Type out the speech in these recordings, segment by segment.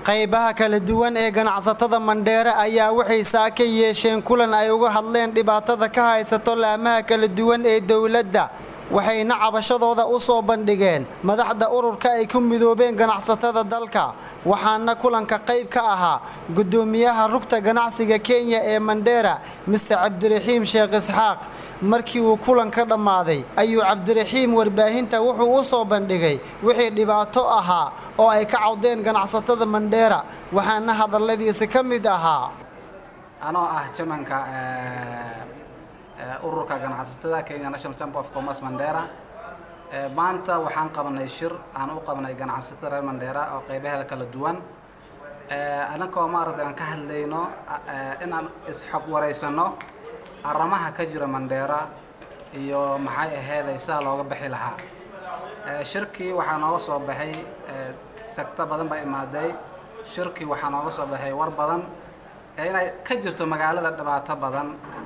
qaybaha kala duwan ee ganacsatada mandheere ayaa waxay saaka yeesheen kulan ay uga hadleen dhibaatada ka haysato laamaha kala duwan ee dowladda waxayna cabashadooda u soo bandhigeen madaxda ururka ay ku midoobeen ganacsatada dalka waxaana kulanka qayb ka ahaa gudoomiyaha rugta ganacsiga kenya ee mandheera mister cabdiraxiim sheekh isxaaq markii uu kulanka dhammaaday ayuu cabdiraxiim warbaahinta wuxuu u soo bandhigay wixii dhibaato ahaa oo ay ka cawdeen ganacsatada mandheera waxaana hadalladiisi ka mid ahaa anoo ah jamanka ururka ganacsatada kenya national chamber of commerce mandera maanta waxaan qabanay shir aan u qabanay ganacsatada reer mandera oo qaybaheeda kala duwan annagoo maaragtay aan ka hadlayno inaan isxog wareysano arrimaha ka jira mandheera iyo maxay aheeday sidaa looga bixi lahaa shirkii waxaa nooga soo baxay sagto badan baa imaaday shirkii waxaa nooga soo baxay war badan inay ka jirto magaalada dhibaato badan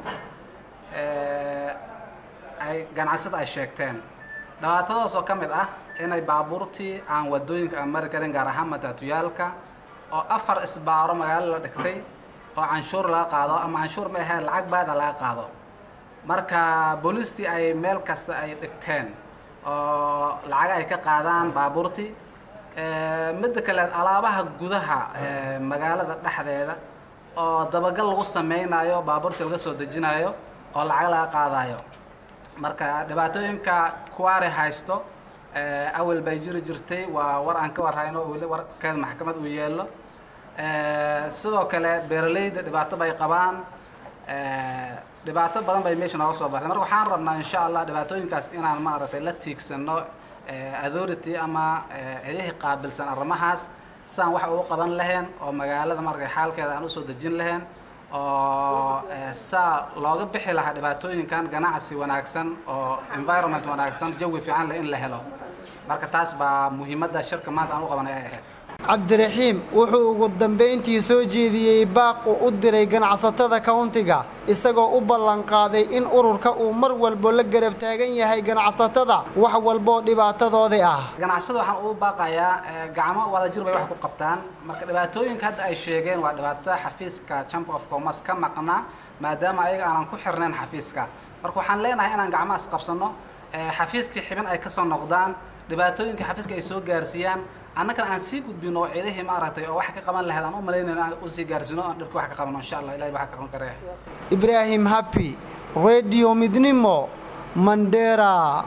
ay ganacsada ay sheegteen dhibaatadaas oo ka mid ah inay baabuurtii aan wadooyinka aan mari karin gaar ahaan mataatuyaalka oo afar isbaaro magaalo la dhigtay oo canshuur laga qaado ama canshuur ma aheen lacag baada laga qaado marka booliistii ay meel kasta ay dhigteen oo lacag ay ka qaadaan baabuurtii midda kale alaabaha gudaha magaalada dhexdeeda oo dabagal lagu sameynayo baabuurtii laga soo dejinayo oo lacag laga qaadayo marka dhibaatooyinka kuwaari haysto awel bay jiri jirtay waa war aan ka warhayno weli warkeed maxkamad uu yeelo sidoo kale beeralayda dhibaato bay qabaan dhibaato badan bay meesha nooga soo baxday marka waxaan rabnaa insha allah dhibaatooyinkaas inaan maaragtay la tiigsano authority ama cidihii qaabilsan arrimahaas sidaan wax ugu qaban lahayn oo magaalada markay xaalkeeda aan usoo dejin lahayn oo saa looga bixi lahaa dhibaatooyinkan ganacsi wanaagsan oo environment wanaagsan jawi fiican leh in la helo marka taas baa muhiimadda shirka maanta aan u qabanay ay ahayd cabdiraxiim wuxuu ugu dambayntii soo jeediyey baaqu u diray ganacsatada countiga isagoo u ballanqaaday in ururka uu mar walbo la garab taagan yahay ganacsatada wax walboo dhibaatadoodii ah ganacsada waxaan ugu baaqayaa gacmo wadajir bay wax ku qabtaan marka dhibaatooyinka hadda ay sheegeen waa dhibaatada xafiiska chamber of commerce ka maqnaa maadaama ayaga aanan ku xirnayn xafiiska marka waxaan leenahay inaan gacmahaas qabsano xafiiskii xibin ay kasoo noqdaan dhibaatooyinka xafiiska ay soo gaarsiiyaan annagana aan sii gudbino oo ciidihii maaragtay oo wax ka qaban lahayd aan u malaynayno aan u sii gaarsiino aan dhibka wax ka qabano insha allah ilahi wax ka qaban karaya ibraahim happy radio midnimo mandera